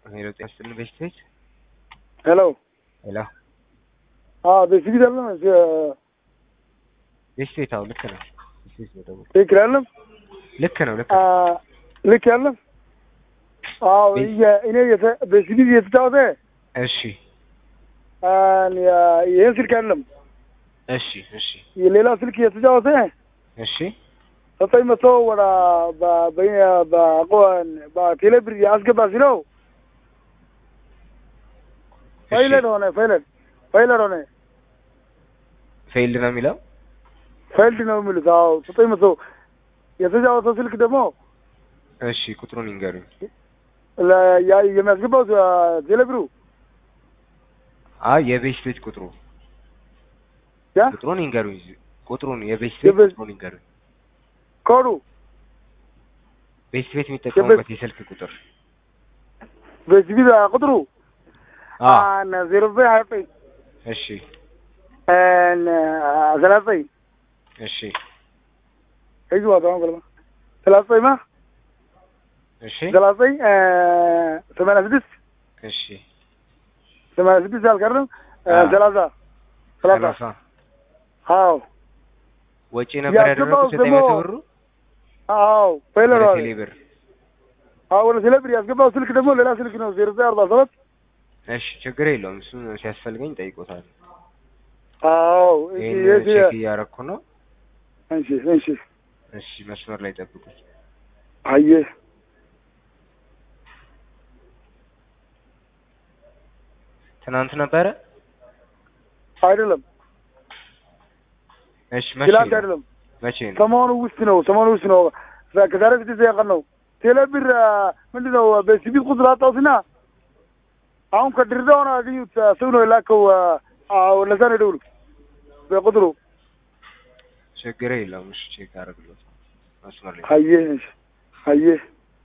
ሄሎ ጤና ይስጥልን ቤስቴጅ ሄሎ ሄሎ በሲቪል አለ ቤስቴጅ አዎ ልክ ነው ቤስቴጅ ነው ደግሞ ትክክል አለም ልክ ነው ልክ ነው ልክ ያለም አዎ ቤት- እኔ የተ- በሲቪል የተጫወተ እሺ ይህን ስልክ አለም እሺ እሺ የሌላ ስልክ የተጫወተ እሺ ዘጠኝ መቶ ወደ በ- በ- በ- በቴሌብር አስገባ ሲለው ፋይለር ሆነ ፋይለር ፋይለር ሆነ ፌይልድ ነው የሚለው ፋይልድ ነው የሚሉት። አዎ ዘጠኝ መቶ የተጫወተው ስልክ ደግሞ እሺ ቁጥሩን ይንገሩኝ ለ- ያ- የሚያስገባው ቴሌብሩ አይ የቤስቴጅ ቁጥሩ ያ ቁጥሩን ይንገሩኝ ቁጥሩን የቤስቴጅ የቤስ- ቁጥሩን ይንገሩኝ ኮዱ ቤስት ቤት የሚጠቀሙበት የስልክ ቁጥር በሲቪል ቁጥሩ አ ዜሮ ዘጠኝ ሀያ ዘጠኝ እሺ ሰላሳ ዘጠኝ እሺ እጅ ዋጣ ገለማ ሰላሳ ዘጠኝ ማ እሺ ሰላሳ ዘጠኝ ሰማንያ ስድስት እሺ ሰማንያ ስድስት አልቀርም አ። ሰላሳ ሰላሳ ሰላሳ አዎ ወጪ ነበር ያስገባው ያደረጉት ዘጠኝ ደግሞ- መቶ ብሩ አዎ ፋይለር ወደ ዋለ ቴሌ ብር አዎ ወደ ቴሌብር ያስገባው ስልክ ደግሞ ሌላ ስልክ ነው ዜሮ ዘጠኝ አርባ ሰባት እሺ ችግር የለውም እሱን ሲያስፈልገኝ ጠይቆታል አዎ ይህን ይሄ- ቼክ እያረኩ ነው እሺ እሺ እሺ መስመር ላይ ጠብቁኝ አየህ ትናንት ነበረ አይደለም እሺ መቼ ትላንት ነው? አይደለም መቼ ነው ሰሞኑ ውስጥ ነው ሰሞኑ ውስጥ ነው ከዛሬ ስድስት ቀን ነው ቴሌብር ምንድን ነው በሲቪል ቁጥር አጣሁትና አሁን ከድሬዳዋ ነው ያገኙት ሰው ነው የላከው አዎ ለዛ ነው የደውሉ በቁጥሩ ችግር የለውም እሺ ቼክ አደርግሎት መስመር ላይ አየህ እሺ አየህ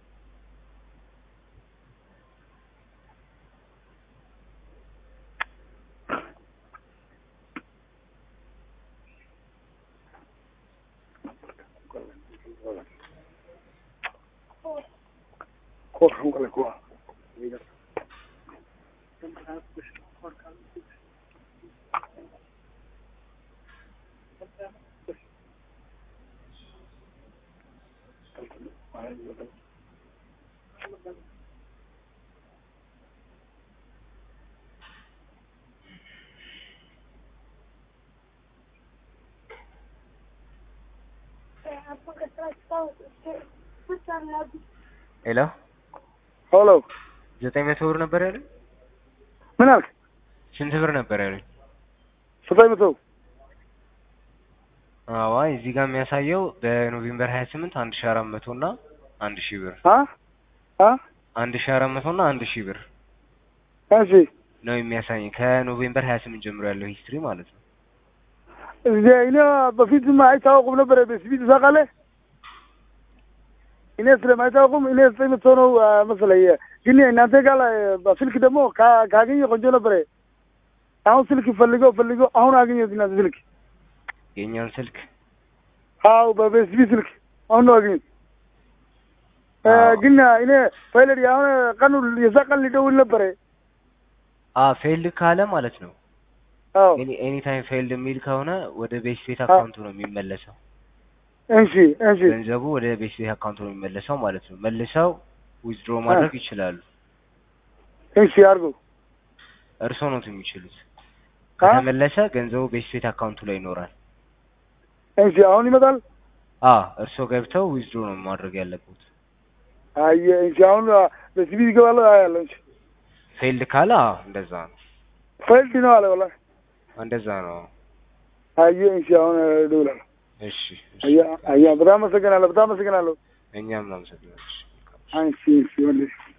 ሄሎ ሄሎ ዘጠኝ መቶ ብር ነበር ያሉኝ ምን አልክ ስንት ብር ነበር ያሉኝ ዘጠኝ መቶ አዋ እዚህ ጋር የሚያሳየው በኖቬምበር ሀያ ስምንት አንድ ሺ አራት መቶ እና አንድ ሺህ ብር አ አ አንድ ሺ አራት መቶ እና አንድ ሺህ ብር እሺ ነው የሚያሳየኝ ከኖቬምበር ሀያ ስምንት ጀምሮ ያለው ሂስትሪ ማለት ነው እዚህ እኔ በፊትም አይታወቁም ነበረ በሲቪል ታውቃለህ እኔ ስለማይታወቁም እኔ ዘጠኝ መቶ ነው አ፣ መሰለኝ ግን እናንተ ጋር ላይ በስልክ ደግሞ ካ- ካገኘ ቆንጆ ነበረ አሁን ስልክ ፈልገው ፈልገው አሁን አገኘሁት እናንተ ስልክ የእኛን ስልክ አዎ በሲቪል ስልክ አሁን ነው አገኘሁት አ፣ አዎ። ግን እኔ ፋይለር አሁን ቀኑ የዛ ቀን ሊደውል ነበረ አ ፌልድ ካለ ማለት ነው አዎ ኤኒ ታይም ፌልድ የሚል ከሆነ ወደ ቤስ ቤት አካውንቱ ነው የሚመለሰው እሺ እሺ ገንዘቡ ወደ ቤስ ቤት አካውንቱ ነው የሚመለሰው ማለት ነው መልሰው ዊዝድሮ ማድረግ ይችላሉ እሺ አድርገው እርስዎ ነው የሚችሉት ከተመለሰ ገንዘቡ ቤስ ቤት አካውንቱ ላይ ይኖራል እሺ አሁን ይመጣል አ እርስዎ ገብተው ዊዝድሮ ነው ማድረግ ያለበት አየ እሺ አሁን በሲቪል ይገባል ያለው እሺ ፌልድ ካለ አዎ እንደዛ ነው ፈልድ ነው አለ ወላሂ እንደዛ ነው አየ እሺ አሁን እደውላለሁ እሺ እሺ አያ አያ በጣም አመሰግናለሁ በጣም አመሰግናለሁ እኛም እናመሰግናለን እሺ። አንቺ እሺ ወንድም